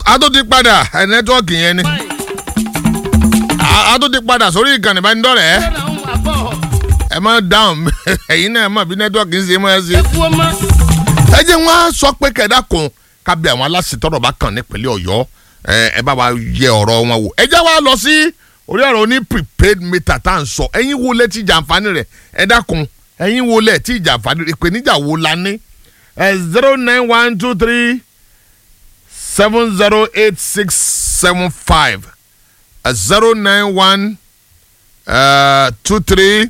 a tó ti padà ẹ nẹ́tíwọ́ọ̀kì yẹn ni a a tó ti padà sórí ìkànnì ìbánidọ́rẹ̀ẹ́ ẹ má dáhùn ẹ̀yin náà mọ̀ bí nẹ́tíwọ́ọ̀kì ń ṣe máa ṣe. ẹ jẹ́ wọ́n á sọ pé kẹ̀dá kan kábí àwọn aláṣẹ tọ́rọ̀ bá kàn nípínlẹ̀ ọ̀yọ́ ẹ bá wa yẹ ọ̀rọ̀ wọn wò ẹ jẹ́ wá lọ sí orí ọ̀rọ̀ oní prepaid meter tá à ń sọ ẹ̀yin wo lẹ ti jàǹfààní rẹ̀ ẹ dákun ẹ̀yin wo lẹ ti jàǹfààní rẹ̀ ìpèníjà wo la ní ẹ zero nine one two three seven zero eight six seven five zero nine one two three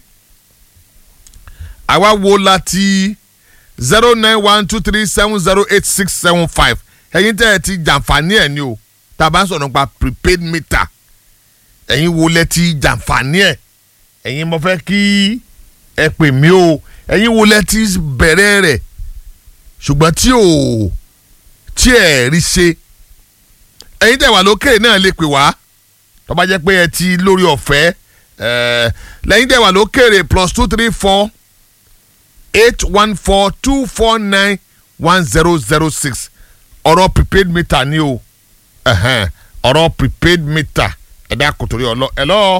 àwa wo la ti zero nine one two three seven zero eight six seven five ẹ̀yin tẹ́ ẹ ti jàǹfààní ẹ̀ ni o tá a bá ń sọ̀rọ̀ nípa prepaid meter ẹ̀yin wo lẹ ti jàǹfààní ẹ̀ ẹ̀yin mo fẹ́ kí ẹ pè mí o ẹ̀yin wo lẹ ti bẹ̀rẹ̀ rẹ̀ ṣùgbọ́n tí ò tí ẹ̀ rí ṣe ẹ̀yin tẹ́ wà lókè náà lè pè wá tó bá jẹ́ pé ẹ ti lórí ọ̀fẹ́ lẹ́yìn tẹ́ wà lókèrè plus two three four eight one four two four nine one zero zero six ọ̀rọ̀ prepaid meter ni o ọ̀rọ̀ prepaid meter ẹ̀dá kòtòrí ọ̀lọ́ ẹ̀lọ́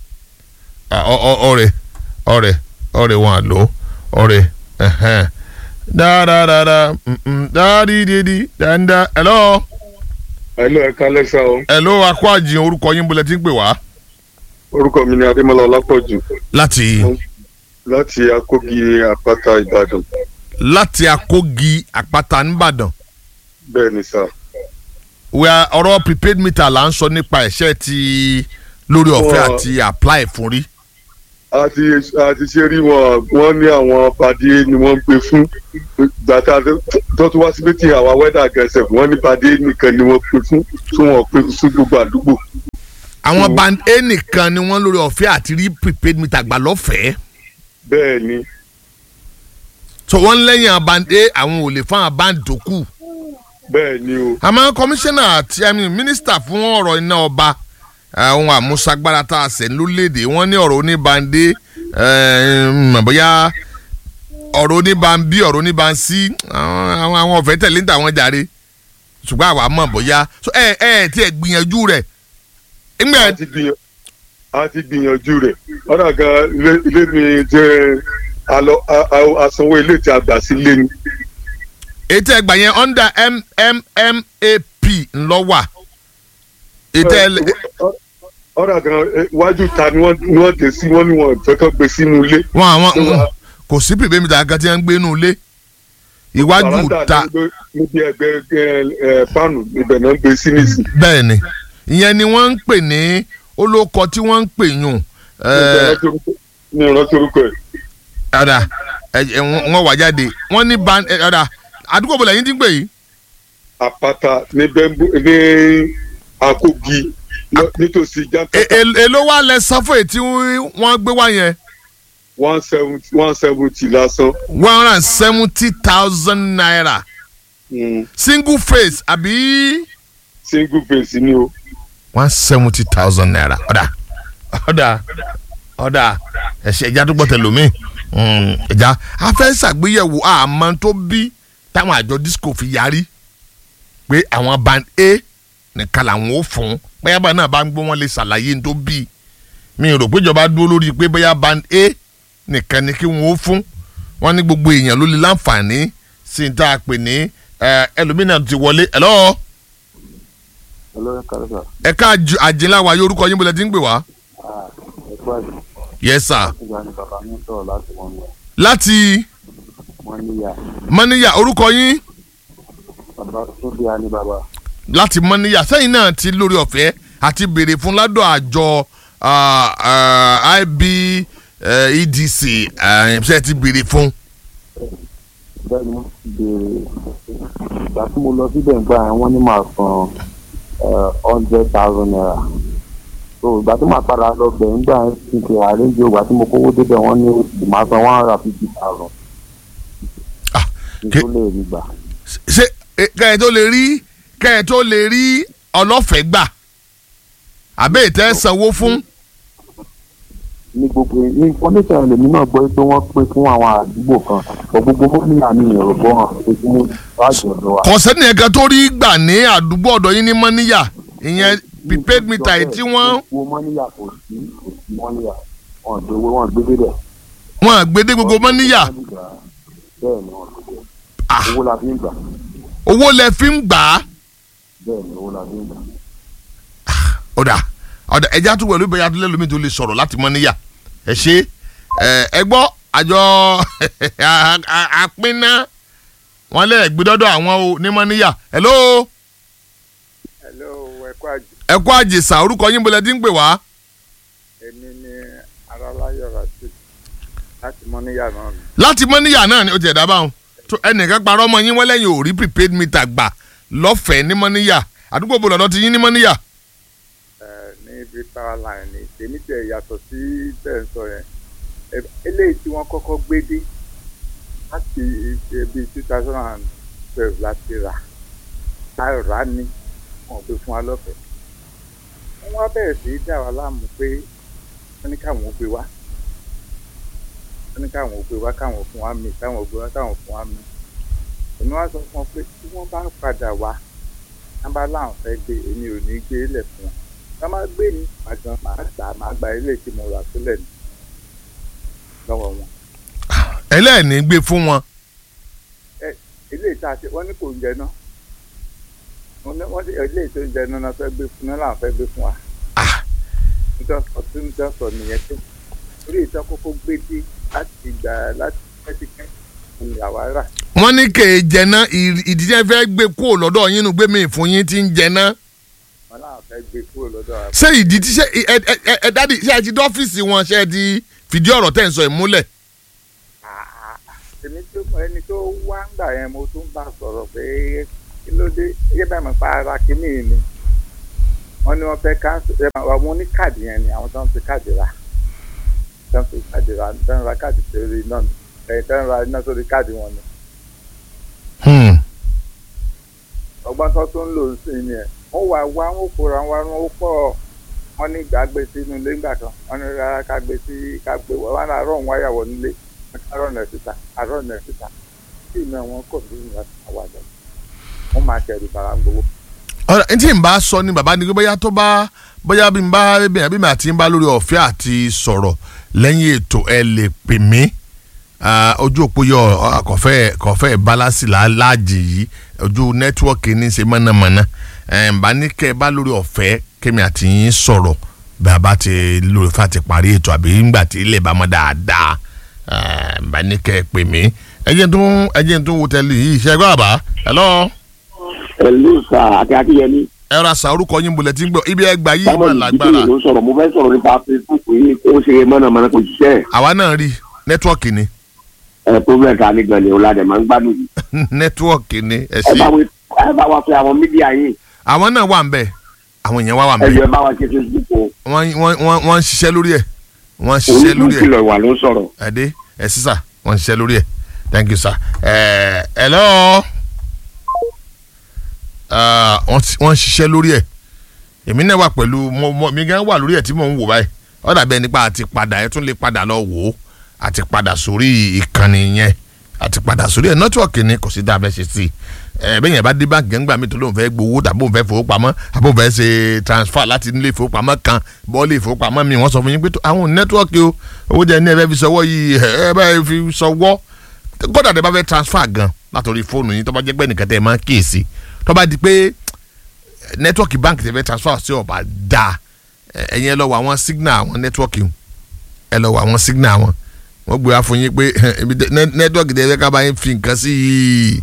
ọ̀rẹ́ ọ̀rẹ́ ọ̀rẹ́ wọn àlọ́ ọ̀rẹ́ dáadáa dáadídídí dáadáa ẹ̀lọ́. ẹ̀lọ́ ẹ̀ka lẹ́sà o. ẹ̀lọ́ akọ àjìn orúkọ yín bọ́lẹ̀ tí ń pè wá. orúkọ mi ni adémọlá ọlápọ̀jù. láti. láti akógi àpáta ìbàdàn. láti akógi àpáta nìbàdàn. bẹ́ẹ̀ ni sà. wíwá ọ̀rọ̀ prepaid meter là ń sọ nípa ẹ̀ṣẹ́ ti lórí ọ̀fẹ́ àti apply fún rí. àti àti ṣe rí wọn wọn ní àwọn pàdé ni wọn ń pè fún gbàtà tó tún wá sí méjì àwa wẹ́dà gẹ̀ẹ́sẹ̀ wọn ní pàdé nìkan ni wọ́n pè fún tí wọ́n pè fún gbogbo àdúgbò. àwọn band a nìkan ni wọ́n lórí ọ̀fẹ́ àti rí prepaid meter gbà lọ́fẹ̀ẹ́. bẹ́ẹ̀ ni. so wọ́n lẹ́yìn band a àwọn ò lè fún àwọn band tó kù. bẹ́ẹ̀ ni o. àmọ́ kọmíṣánná àti mínísítà fún ọ̀rọ̀ iná ọba àwọn àmúṣagbára tá a sẹ̀ lórílẹ̀‐èdè wọ́n ní ọ̀rọ̀ oníbàndé bóyá ọ̀rọ̀ oníbànbí ọ̀rọ̀ oníbànsí àwọn àwọn ọ̀fẹ́ tẹ̀lé ń tà wọ́n jàre ṣùgbọ́n àwa mọ̀ bóyá ẹ ẹ tí ẹ gbìyànjú rẹ̀. a ti gbìyànjú rẹ̀ ọ̀dà gan ilé mi jẹ́ àsanwó ilé tí a gbà sí ilé ni. ètò ẹgbà yẹn under mmap ńlọ wà ètò ẹ ọ̀rọ̀ gan iwájú ta ni wọ́n dé sí wọ́n ní wọn fẹ́ kàn gbé sínú ilé. wọn àwọn kò sí pèpè mi tàgá tí wọ́n ń gbé inú ilé iwájú ta. níbi ẹgbẹ́ fáànù ibẹ̀ náà ń gbé sí nìsí. bẹ́ẹ̀ni ìyẹn ni wọ́n ń pè ní olóko tí wọ́n ń pè yùn. ní ìrántí orúkọ ẹ̀. ọ̀dà wọ́n wà jáde wọ́n ní ban ọ̀dà àdúgbò bọ̀lẹ̀ yín ti ń pè yìí. àpáta ní bẹ́ńbù ní àkógi nítòsí jákàtà. èló wà lẹ sanfó èyí tí wọ́n gbé wá yẹn. one seventy one seventy lásán. one hundred and seventy thousand naira. Mm. single face àbí. single face ni o. one seventy thousand naira ọ̀dà ọ̀dà ọ̀dà ẹ̀ṣẹ̀ ẹ̀já tó gbọ́ tẹ̀ lómi ẹ̀já afẹ́ ṣàgbéyẹ̀wò àmọ́ tó bí táwọn àjọ disco fi yarí pé àwọn band a nìkan làwọn ò fún bóyá bá náà bá ń gbọ́ wọn lè ṣàlàyé ní tó bí mi rò pé ìjọba dúró lórí pé bóyá band a nìkan ni kí wọn ó fún wọn ní gbogbo èèyàn ló lè láǹfààní sí ní tá a pè ní ẹlòmínà ti wọlé ẹ lọ́wọ́. ẹ ká àjìnlá wa yóò orúkọ yín bọ́lá tí ń pè wá. yes sir. láti. mọ́níyà orúkọ yín. bàbá tó bí a ní bàbá láti mọ́níyà sẹ́yìn náà ti lórí ọ̀fẹ́ àti béèrè fún ládọ̀ àjọ IBEDC ṣe ti béèrè fún. bẹ́ẹ̀ni mo ti béèrè ìgbà tí mo lọ síbẹ̀ nígbà yẹn wọ́n ní màá san hundred thousand naira so ìgbà tí màá padà lọ bẹ̀ nígbà yẹn ti ṣe àríǹjì ìgbà tí mo kówó débẹ̀ wọ́n ní màá san one hundred and fifty thousand. kí n tó lè rí gbà. ṣé kẹ́hìn tó lè rí kẹ́ ẹ tó lè rí ọlọ́fẹ̀ẹ́ gbà àbẹ́ ìtẹ́ sanwó fún. ní gbogbo information lèmi náà gbọ́ pé wọ́n pín fún àwọn àdúgbò kan ọ̀ gbogbo mọ́níyà ní ìrọ̀bọ̀ hàn pé kí wọ́n wájú ọ̀dọ̀ wa. kọ̀sẹ́nì ẹ̀ka tó rí gbà ní àdúgbò ọ̀dọ̀ yín ní mọ́níyà ìyẹn prepaid meter yìí tí wọ́n owó mọ́níyà kò sí kò sí mọ́níyà wọn gbé owó wọn gbé débẹ̀. wọ́n àgbédé gbogbo mọ́níyà bẹ́ẹ̀ ni wọ́n gbé Ah. owó la fi ń gbà owó lẹ fi ń gbà á bẹ́ẹ̀ ni owó la fi ń gbà. ọ̀dà ọ̀dà ẹja tó wẹ̀lú ìbẹ̀yà tó lẹ́lómi tó lè sọ̀rọ̀ láti mọ́níyà ẹ ṣe ẹ ẹ gbọ́ àjọ àpínná wọn lè gbé dọ́dọ̀ àwọn o ní mọ́níyà hello hello ẹkọ àjò ẹ kú àjèsà orúkọ yín bọ́lẹ̀ tí ń pè wá èmi ni aráláyọ̀ rasheed láti mọ́níyà náà ni. láti mọ́níyà náà ni ó ti ẹ̀dá báwọn tó ẹnìkan parọ́ ọmọ yín wọ́n lẹ́yìn ò rí prepaid meter gbà lọ́fẹ̀ẹ́ ní mọ́níyà àdúgbò bò lọ́dọ̀ ti yín ní mọ́níyà ẹ ní ibi power line ni tèmi tẹ yàtọ̀ sí bẹ́ẹ̀ ń sọ yẹn Ẹ- eléyìí tí wọ́n kọ́kọ́ gbé dé láti ibi two thousand and twelve láti rà a rà á ní wọn ò gbé fún wa lọ́fẹ̀ẹ́ wọ́n wá bẹ̀rẹ̀ sí í dà wá láàmú pé wọ́n ní káwọn ò gbé wá wọ́n ní káwọn ò gbé wá káwọn ò fún wa mí káwọn ò gbé wá káwọn ò fún wa mí èmi wá sọ fún wọn pé tí wọ́n bá padà wá wọ́n bá láwọn fẹ́ gbé èmi ò ní gbé lẹ̀ fún wọn wọ́n máa gbé ní àgbọn màá gbà màá gba ilé tí mo rà sílẹ̀ ní lọ́wọ́ wọn. ẹlẹ́ẹ̀ni gbé fún wọn ilé ìta ṣe wọ́n ní kò ń jẹ náà wọ́n ní wọ́n ní ilé ìta ń jẹ náà náà fẹ́ gbé fún náà làwọn fẹ́ gbé fún wa. Ah. nítorí ọtí ń jẹ́ sọ nìyẹn tó orí ìta kókó gbé dé láti gbà láti pẹ́ẹ́tìkẹ́ ní àwa rà. wọ́n ní kè é jẹná ìdíjẹ́ fẹ́ gbé kúrò lọ́dọ̀ yín nu gbé mi fún yín tí ń jẹná wọ́n làwọn fẹ́ gbé kúrò lọ́dọ̀ wa. ṣé ìdí tí ṣe ẹ ẹ ẹ ẹ dádì ṣé ẹ ti dọ́fíìsì wọn ṣé ẹ ti fìdí ọ̀rọ̀ tẹ̀ ń sọ ìmúlẹ̀ èmi tó ẹni tó wá ń gbà yẹn mo tún bá sọ̀rọ̀ pé kí ló dé yé bá mi pa ara kínní yìí ni wọ́n ní wọ́n fẹ́ káńsì ẹ máa wà wọ́n ní káàdì yẹn ni àwọn tó ń fi káàdì rà tó ń fi káàdì rà tó ń ra káàdì sórí iná ni ẹ tó ń ra iná sórí káàdì wọn ni Hmm. ọgbọ́n tó tún ń lò sí ni ẹ̀ wọ́n wà wá wọ́n kóra wá wọ́n pọ̀ wọ́n ní ìgbà gbé sínú ilé ńgbà kan wọ́n ní rárá ká gbé sí ká gbé wọ́n wọ́n á rọ̀ wọ́n yàwọ̀ nílé àrọ̀ nẹ̀ síta àrọ̀ nẹ̀ síta tí ìmọ̀ wọn kò ní ìrìn àwàdà wọ́n máa kẹ̀rù bàrà ń gbowó. ọ̀rọ̀ ẹni tí n bá sọ ni bàbá ni pé bóyá tó bá bóyá bí n bá bí àbí mi àti n bá lórí ọ̀fẹ́ àti sọ̀rọ̀ lẹ́yìn ètò ẹ lè pè mí Ah, ojú òpó yọ ọ, kọfẹ́ kọfẹ́ balasi láàjì yìí ojú nẹ́tíwọ́ọ̀kì ní í ṣe mọ̀nàmọ́ná ẹ̀ ń bá ní kẹ́ ẹ bá lórí ọ̀fẹ́ kémi àti yín sọ̀rọ̀ bí a bá ti lórí ọ̀fẹ́ àti parí ètò àbí ńgbà tí ilé bá mọ́ dáadáa ẹ̀ ń bá ní kẹ́ ẹ pè mí ẹjẹ́ tó ẹjẹ́ tó wo tẹ́lẹ̀ yìí ṣe é gbọ́ àbá hello ẹlú sà àti akínyẹmí ẹ ra sa orúkọ yín bolẹ̀ tí ń gbọ́ ibi ẹgbà yìí sábà mà lágbára ìdílé ló sọ̀rọ̀ mo fẹ́ sọ̀rọ̀ nípa facebook yìí ó ṣe mọ̀nàmọ́ná kò ṣiṣẹ́ àwa náà rí nẹ́tíwọ́ọ̀kì ni ẹ̀ problem ta ni gan ni ọ̀làdẹ̀ máa ń gbádùn yìí nẹ́tíwọ́ọ̀kì ni ẹ ẹ ṣe bá wa- ẹ bá wa pe àwọn mídíà yìí àwọn náà wà ń bẹ̀ àwọn èèyàn wá wà ń ẹ bẹ̀ jọ ẹ bá wa ṣe facebook o wọ́n wọ́n wọ́n wọ́n ń ṣiṣẹ́ lórí ẹ̀ wọ́n ń ṣiṣẹ́ lórí ẹ̀ onídùúkìlọ̀ ìwà ló ń sọ̀rọ̀ ẹ̀dẹ́ ẹ̀ sísà wọ́n ń ṣiṣẹ́ lórí ẹ̀ thank you sir ẹ̀ hello Ah, wọ́n ti- wọ́n ń ṣiṣẹ́ lórí ẹ̀ èmi náà wà pẹ̀lú mo mo mi gan wà lórí ẹ̀ tí mò ń wò báyìí ó dàbí ẹni pa àti padà ẹ tún lè padà lọ wò ó àti padà sórí ìkànnì yẹn àti padà sórí ẹ̀ nẹ́tíwọ̀kì ni kò sí dáa fẹ́ ṣe sí i ẹ bẹ́ẹ̀ yẹn bá dé báńkì gẹ́gbà mi tó lóun fẹ́ gbowó tàbí òun fẹ́ fowópamọ́ àbí òun fẹ́ ṣe transfer láti nílé ìfowópamọ́ kan bọ́ọ̀lì ìfowópamọ́ mi wọ́n sọ fún yín pé tó- àwọn nẹ́tíwọ̀kì o owó jẹ́ ní ẹ fẹ́ fi sọwọ́ yìí ẹ bá fi sọwọ́ kódà tẹ bá fẹ́ transfer gan látòrí fóònù yín tó bá jẹ́ pé nìkan tẹ máa ń kíyèsí tó bá di pé nẹ́tíwọ̀kì báńkì tẹ fẹ́ transfer sí ọ̀bà dáa ẹ- ẹ̀yin ẹ lọ wọ àwọn signal àwọn nẹ́tíwọ̀kì hùn. ẹ lọ wọ àwọn signal wọn wọ́n gbé wá fún yín pé ibi tẹ- nẹ- nẹ́tíwọ̀kì tẹ fẹ́ ká bá yín fi nǹkan sí yìí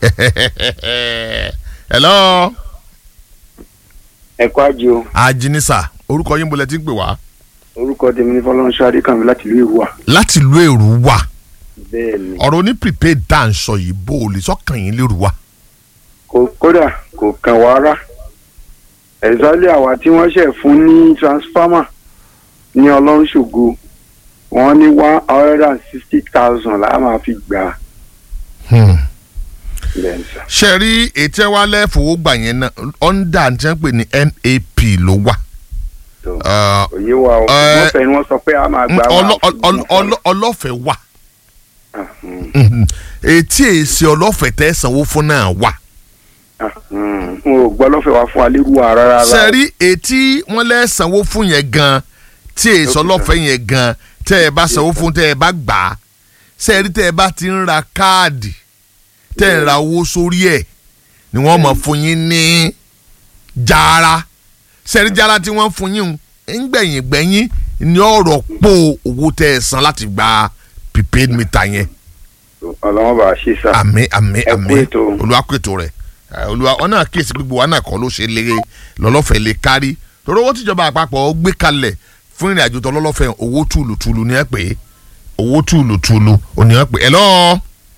hello ẹ̀kọ́ àjò ajínísà orúkọ yín bolẹ̀ tí ń pè wá orúkọ tèmi ní fọlọ́nṣọ́ adékànmí láti ìlú ìwà láti ìlú èrú wà bẹ́ẹ̀ ni ọ̀rọ̀ ní prepaid tá à ń sọ yìí bó o lè sọ́kàn yín lérú wa. kò kódà kò kàn wá rá ẹ̀sálẹ̀ àwa tí wọ́n ṣẹ̀ fún ní transformer ní ọlọ́run ṣògo wọ́n ní one hundred and sixty thousand la máa fi gbà á Hmm. bẹ́ẹ̀ ni sà. ṣe rí ètò wa lẹ́fọ̀ọ́ gbà yẹn náà ọ̀ndà tí wọ́n pè ní nap ló wà tó Ah, òye wa o ẹ, wọ́n fẹ́ ni wọ́n sọ pé a máa gba ọlọ- ọlọ- ọlọ- ọlọ́fẹ̀ẹ́ wà Mhm. etí èsì ọlọ́fẹ̀ẹ́ tẹ́ sanwó fún náà wà. n ò gbọ́ lọ́fẹ̀ẹ́ wa fún alérú wa rárá rárá. sẹ́rí etí wọ́n lẹ́ sanwó fún yẹn gan tí èso ọlọ́fẹ̀ẹ́ yẹn gan tẹ́ ẹ bá sanwó fún tẹ́ ẹ bá gbà á sẹ́rí tẹ́ ẹ bá ti ń ra káàdì tẹ́ ẹ ń ra owó sórí ẹ̀ ni wọ́n mọ̀ fún yín ní jaara sẹ́rí jaara tí wọ́n fún yín ń gbẹ̀yìn gbẹ̀yìn ní ọ̀rọ̀ pò owó tẹ́ ẹ san láti gba prepaid meter yẹn ọlọ́wọ́n bá a ṣe sá. àmì àmì Ẹ kú àmì ètò. olùwàkùtò rẹ ẹ, olùwà ọ̀nà àkíyèsí gbogbo wa náà kọ́ ló ṣe lé lọ́lọ́fẹ̀ẹ́ lè kárí torí owó tíjọba àpapọ̀ gbé kalẹ̀ fún ìrìn àjò tọ́lọ́lọ́fẹ̀ owó tùlùtùlù ni ẹ pè é owó tùlùtùlù ò ní ẹ pè é hello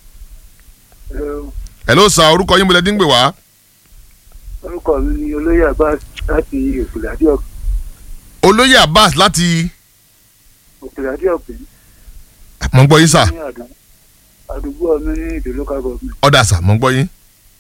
hello sà orúkọ yín mo lẹ dín gbè wá orúkọ mi ni olóyè abbas láti òkèládé olóyè abbas láti òkèládé ọ̀pẹ mọ̀ ń gbọ́ yín sà ní àdúgbò àdúgbò mi ní ìdè local government. ọ̀dà sà mọ̀ ń gbọ́ yín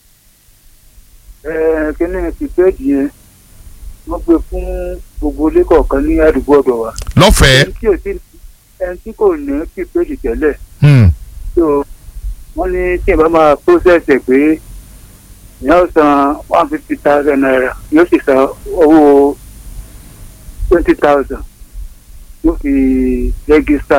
ẹ kíní pípẹ́ẹ̀dì yẹn wọ́n gbé fún gbogbo ilé kọ̀ọ̀kan ní àdúgbò ọ̀dọ̀ wa. lọ́fẹ̀ẹ́ ẹni tí ò tí ẹni tí kò ní pípẹ́ẹ̀dì tẹ́lẹ̀ hmm, tó wọ́n ní tí ìbá máa process ẹ̀ pé ìyá ó san one fifty thousand naira yóò sì san owó twenty thousand yóò fi rẹ́gísítà.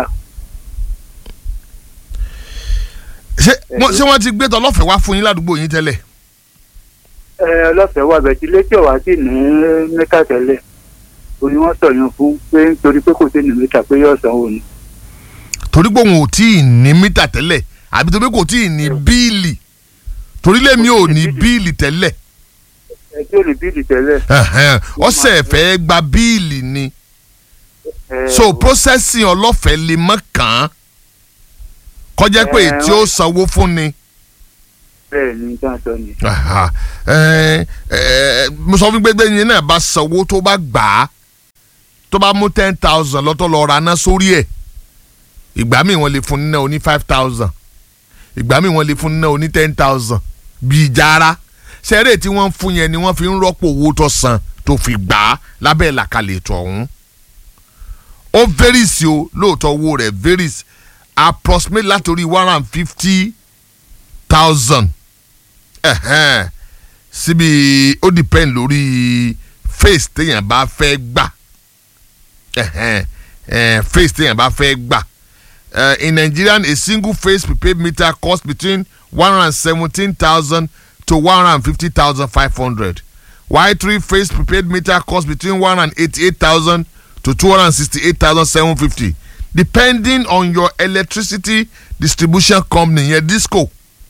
ṣé wọ́n- ṣé wọ́n ti gbé tọ́ lọ́fẹ̀ẹ́ wá fún yín ládùúgbò yín tẹ́lẹ̀ ẹ ọlọ́fẹ̀ẹ́ wà bẹ̀tí létí ọ̀wá sì ní mẹ́ta tẹ́lẹ̀ òní wọ́n sọ̀yàn fún pé nítorí pé kò sí ní mẹ́ta pé yóò sanwó ni. torí pé òun ò tí ì ní mítà tẹ́lẹ̀ àbí torí pé kò tí ì ní bíìlì torí lèmi ò ní bíìlì tẹ́lẹ̀ ẹ tí ò ní bíìlì tẹ́lẹ̀. Ẹ̀hẹ́n, ọ̀sẹ̀ fẹ́ gba bíìlì ni ẹ, so processing ọlọ́fẹ̀ẹ́ lè mọ̀ kàn án kọjá pé Ẹ, tí ó sanwó fún ni bẹ́ẹ̀ ni dáńtọ́ ni. Aha. Ẹ, ẹ, mo sọ fún gbẹgbẹ yẹn náà bá sanwó tó bá gbà á tó bá mú ten thousand lọ́tọ̀ lọ́ọ́ ra ná sórí ẹ̀ ìgbà míì wọ́n lè fún ní náà oní five thousand ìgbà míì wọ́n lè fún ní náà oní ten thousand bíi jára sẹ́rẹ̀ tí wọ́n ń fún yẹn ni wọ́n fi ń rọ́pò owó tó san tó fi gbà á lábẹ́ ìlàkalẹ̀ ètò ọ̀hún ó varies o lóòótọ́ owó rẹ̀ varies approximate látòrí one hundred and fifty thousand ẹ̀hẹ́n síbi ó depend lórí face téèyàn bá fẹ́ gbà ẹ̀hẹ́n ẹ̀ face téèyàn bá fẹ́ gbà uh, in Nigerian a single face prepaid meter costs between one hundred and seventeen thousand to one hundred and fifty thousand five hundred while three face prepaid meter costs between one hundred and eighty-eight thousand to two hundred and sixty-eight thousand seven fifty depending on your electricity distribution company yẹn disco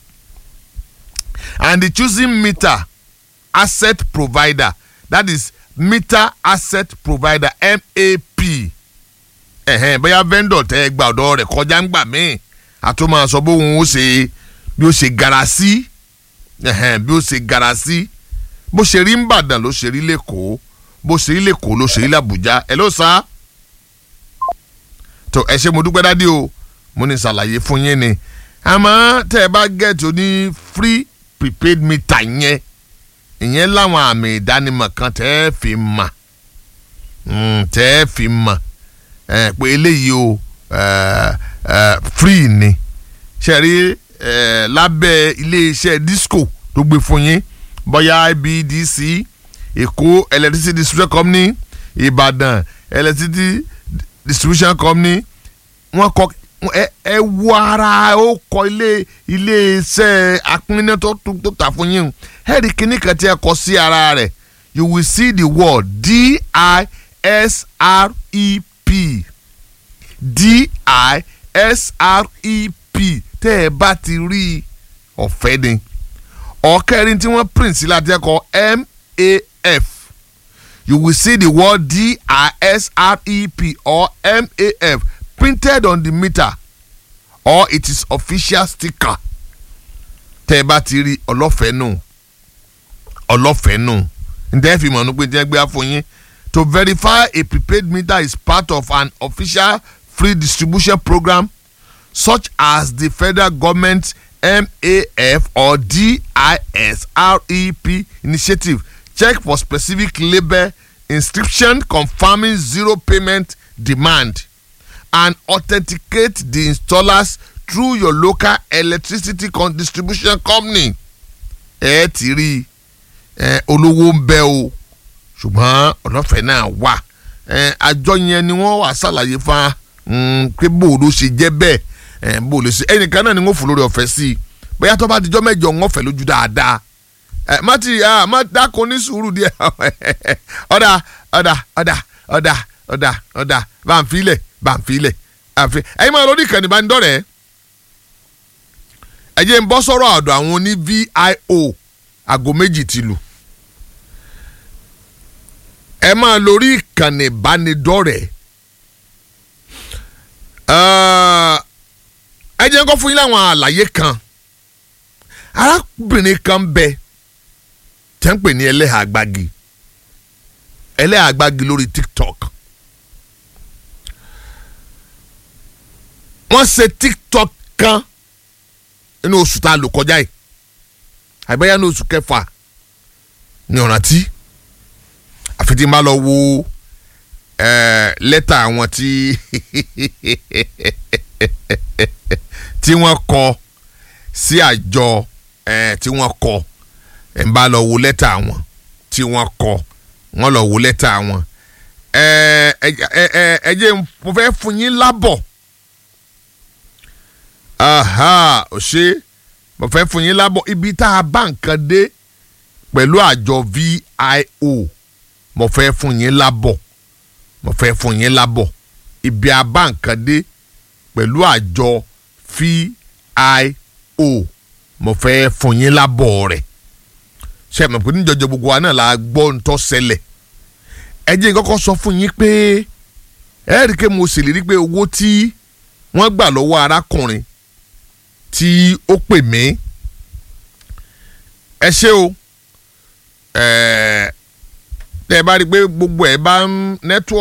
and the choosing meter asset provider that is meter asset provider map ẹ̀hẹ́n bóyá vendor tẹ́ ẹ gba ọ̀dọ́ rẹ̀ kọjá ń gbà míì àtún máa sọ bóun ó ṣe bí ó ṣe gara sí ẹ̀hẹ́n bí ó ṣe gara sí bó ṣe rí nìbàdàn ló ṣe rí lẹ́kọ̀ọ́ bó ṣe rí lẹ́kọ̀ọ́ ló ṣe rí làbújá ẹ ló sá tó ẹ ṣe mo dúpẹ́ dádì o mo ní ṣàlàyé fún yín ni àmọ́ tẹ́ ẹ bá gẹ̀ẹ́tì oní free prepaid meter yẹn ìyẹn láwọn àmì ìdánimọ̀ kan tẹ́ ẹ fi mà Mm, tẹ́ ẹ fi mọ̀ ẹ pé eléyìí o ẹ, ẹ, free ni ṣe rí ẹ, lábẹ́ iléeṣẹ́ disco tó gbé fún yín bóyá IBDC Èkó electricity distribution company Ìbàdàn electricity distribution company wọ́n kọ ẹ ẹ wo ara ó kọ ilé iléeṣẹ́ apínná tó tó tó tà fún yín ẹ rí kíní kan tí ẹ kọ sí ara rẹ̀ you will see the word D-I-S-R-E-P D-I-S-R-E-P tẹ́ ẹ bá ti rí i ọ̀fẹ́ ni ọ̀kẹ́rin tí wọ́n print sí láti ẹ̀kọ́ M-A-F you will see the word D-I-S-R-E-P or M-A-F printed on the meter or it is official sticker tẹ́ ẹ bá ti rí ọlọ́fẹ́ nù ọlọ́fẹ́ nù ǹtẹ́ fi mọ̀ ní pé tí wọ́n gbé wá fún yín to verify a prepaid meter is part of an official free distribution program such as the federal government MAF or DISREP initiative check for specific label inscription confirming zero payment demand and authenticate the installers through your local electricity con distribution company ẹ ti rí ẹ olówó ń bẹ o ṣùgbọ́n ọ̀nàfẹ́ náà wà ẹ àjọ yẹn ni wọ́n wà ṣàlàyé fa pé bó ló ṣe jẹ́ bẹ́ẹ̀ ẹ bó lè ṣe ẹnìkan náà ni wọ́n fò lórí ọ̀fẹ́ sí i bóyá tó bá dijọ́ mẹ́jọ wọ́n fẹ́ lójú dáadáa ẹ má ti ah má dákun ní sùúrù díẹ̀ ọ̀dà ọ̀dà ọ̀dà ọ̀dà ọ̀dà ọ̀dà bá ń filẹ̀ bá ń filẹ̀ àfi ẹ̀yin máa lórí ìkànnì bá ń dọ̀rẹ́ ẹ jẹ́ ń bọ́ sọ́rọ̀ ọ̀dọ̀ àwọn oní VIO aago méjì ti lù ẹ máa lórí ìkànnì ìbánidọ́rẹ̀ẹ́ ẹ jẹ́ ń kọ́ fún yín láwọn àlàyé kan arábìnrin kan bẹ tẹ́ ń pè ní ẹlẹ́hà àgbàgì ẹlẹ́hà àgbàgì lórí TikTok wọ́n ṣe TikTok kan nínú oṣù tá a lò kọjá yìí àgbẹ̀yà ní oṣù kẹfà ní ọ̀ràn tí àfi tí n bá lọ wo lẹ́tà àwọn tí tí wọ́n kọ sí àjọ tí wọ́n kọ n bá lọ wo lẹ́tà àwọn tí wọ́n kọ wọ́n lọ wo lẹ́tà àwọn ẹ jẹ́ mo fẹ́ fún yín lábọ̀ aha ò ṣe mo fẹ́ fún yín lábọ̀ ibi tá a bá nǹkan dé pẹ̀lú àjọ VIO mo fẹ́ fún yín lábọ̀ mo fẹ́ fún yín lábọ̀ ibi a bá nǹkan dé pẹ̀lú àjọ VIO mo fẹ́ fún yín lábọ̀ rẹ̀ ṣe é mọ̀ pé níjọjọ gbogbo wa náà la gbọ́ ń tọ́ ṣẹlẹ̀ ẹ jẹ́ kọ́kọ́ sọ fún yín pé ẹ rí i pé mo ṣèlérí pé owó tí wọ́n gbà lọ́wọ́ arákùnrin tí ó pè mí ẹ ṣé o ẹ ẹ bá rí i pé gbogbo ẹ bá ń nẹ́tíwọ̀.